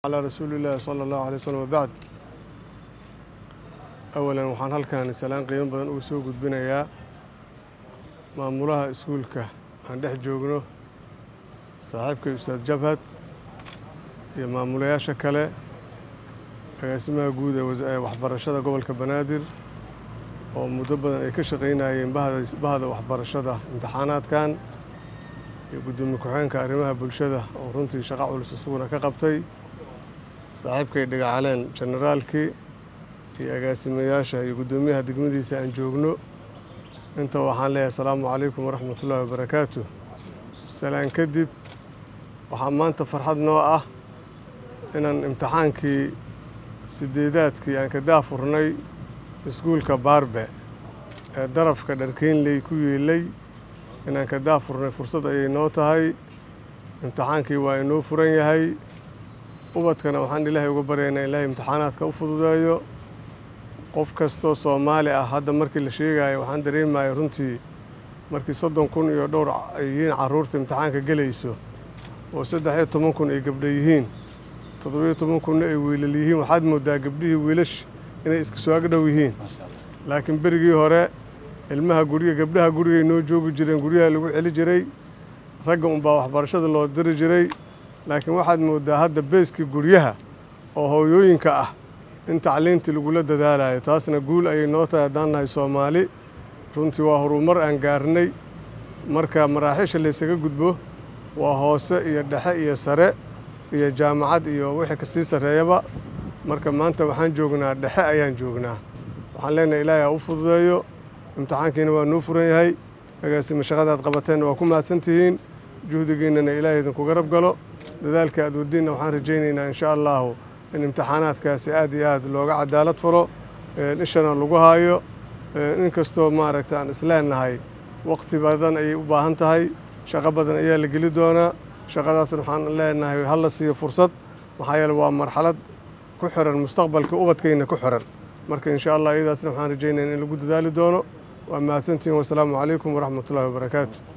calaa rasuuliillaahi sala allahu alay waslm wabacd awalan waxaan halkan salaan qiimo badan ugu soo gudbinayaa maamulaha iskuulka aan dhex joogno saaxiibkay ustaad jabhad iyo maamulayaasha kale agaasimaha guud ee waxbarashada gobolka banaadir oo muddo badan ay ka shaqaynayeen bahda waxbarashada imtixaanaadkan iyo guddoomiye ku-xeenka arrimaha bulshada oo runtii shaqo culus isaguna ka qabtay saaxiibkay dhagacaleen generaalkii iyo agaasimayaasha iyo guddoomiyaha degmadiisa aan joogno inta waxaan leeyahay asalaamu calaykum waraxmatullaahi wabarakaatu salaan kadib waxaa maanta farxad noo ah inaan imtixaankii sideedaadkii aan ka daafurnay iskuulka baarbe ee darafka dharkeynley ku yeelay inaan ka daafurnay fursad ayay noo tahay imtixaankii waa inoo furan yahay ubadkana waxaan ilaahay uga baryaynaa ilaahay imtixaanaadka u fududeeyo qof kastoo soomaali ah hadda markii la sheegayo waxaan dareemaya runtii markii soddon kun iyo dhowr ay yihiin carruurta imtixaanka gelayso oo saddex iyo toban kun ay gabdha yihiin toddobiyo toban kunna ay wiilal yihiin waxaad moodaa gabdhihii wiilash inay iska soo agdhow yihiin laakiin berigii hore ilmaha guriga gabdhaha gurigay noo joogi jireen guryaha lagu celi jiray ragga unbaa waxbarashada loo diri jiray laakiin waxaad moodaa hadda beeskii guryaha oo hooyooyinka ah in tacliintii lagula dadaalayo taasna guul ayay noo tahay haddaan nahay soomaali runtii waa horumar aan gaarnay marka maraaxiisha laysaga gudbo waa hoose iyo dhexe iyo sare iyo jaamacad iyo wixii kasii sarreeyaba marka maanta waxaan joognaa dhexe ayaan joognaa waxaan leenahay ilaahay ha u fududeeyo imtixaankiina waa noo furan yahay agaasima shaqadaad qabateenna waa ku mahadsan tihiin juhdigiinnana ilaahay idinku garab galo dadaalka aad wadiinna waxaan rajaynaynaa insha allahu in imtixaanaadkaasi aad iyo aad looga cadaalad falo ishana lagu haayo in kastoo maaragta aan isleenahay waqti badan ayay u baahan tahay shaqo badan ayaa la geli doonaa shaqadaasna waxaan leenahay hala siiyo fursad maxaa yeele waa marxalad ku xiran mustaqbalka ubadkayna ku xiran marka insha allah iyadaasna waxaan rajaynaya in lagu dadaali doono waa mahadsantihin wasalaamu calaykum waraxmatullahi wabarakaatu